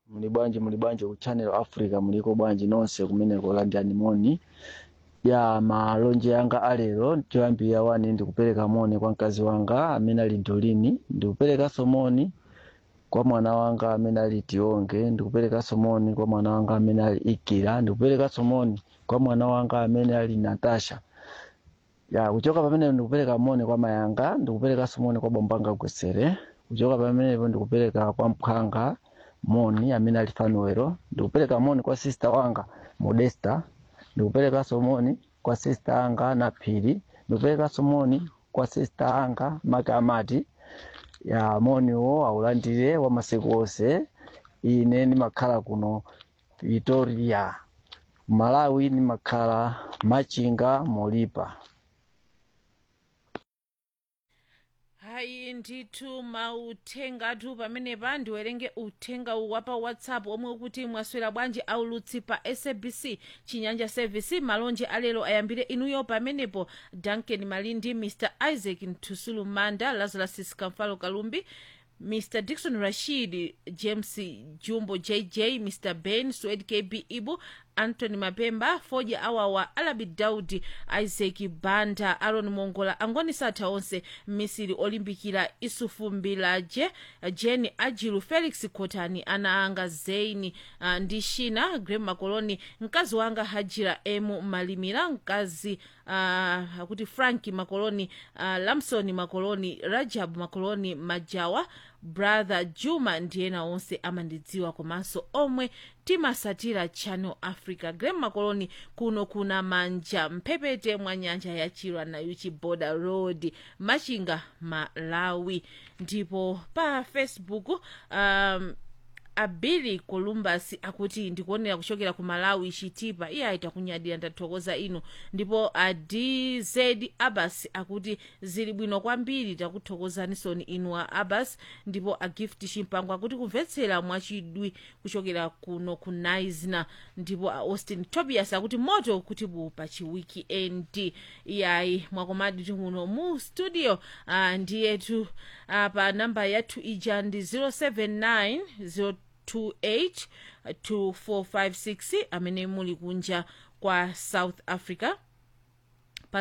muli bwanji muli bwanji ku channel africa muliko bwanji nonse kumeneko landani moni ya malonje yanga alero choyambira wani ndikupereka moni kwa mkazi wanga amene ali ntolini ndikuperekanso moni kwa mwana wanga amene ali tionge ndikuperekanso moni kwa mwana wanga amene ali ikira ndikuperekanso moni kwa mwana wanga amene ali natasha ya kuchoka pamene ndikupereka moni kwa mayanga ndikuperekanso moni kwa bombanga gwesere kuchoka pamenepo ndikupereka kwa mphanga moni amene ali fanuwero ndikupereka moni kwa sister wanga modesta ndikuperekanso moni kwa sister anga naphiri ndikuperekanso moni kwa sister anga makamati ya moniwo aulandire wa masiku onse ine ndimakhala kuno Pretoria malawi ndimakhala machinga molipa hayi ndithu mautengatu pamenepa ndiwerenge uthenga uwa pa whatsapp omwe ukuti mwaswera bwanji aulutsi pa sabc chinyanja service malonje alero ayambire inuyo pamenepo duncan malindi mr isaac ntusulu manda lazarus skamfalo kalumbi mr dikson rashid james jumbo jj mr ben swed kb ibu anthony mapemba foja awawa alabi daudi isaac banda aron mongola angoni satha onse misiri olimbikira isufu mbilaje jeni ajilu felix kotani ana anga zeini uh, ndi shina grem makoloni mkazi wanga hajira emu malimira mkazi uh, akuti franki makoloni uh, lamson makoloni rajab makoloni majawa brother juma ndiyena onse amandidziwa komanso omwe timasatira channel africa grem makoloni kuno kuna manja mphepete mwa nyanja ya chilwa na uchi border road machinga malawi ndipo pa facebook um, abili columbus akuti ndikuonera kuchokera ku malawi chitipa iye aita kunyadira ndathokoza inu ndipo adz abbas akuti zili bwino kwambiri takuthokozanisoni inu a abbas ndipo agift chimpango akuti kumvetsera mwachidwi kuchokera kuno ku naisna ndipo a austin tobias akuti moto kuti bu pa chiwiki end iyayi mwakomadi timuno mu studio uh, ndiyetu uh, pa namba yathu ija ndi 079 0 282456 amene muli kunja kwa south africa pa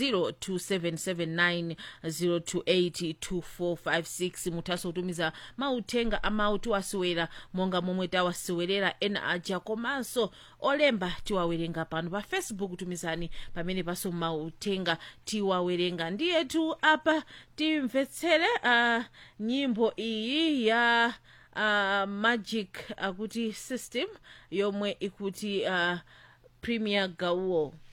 0027790282456 mutha kutumiza mauthenga amawu tiwasewera monga momwe tawasewelera ena aja komanso olemba tiwawerenga pano pa facebook tumizani pamene paso mauthenga tiwawerenga ndiyetu apa timvetsere uh, nyimbo iyi ya uh, magic akuti uh, system yomwe ikuti uh, premier gauo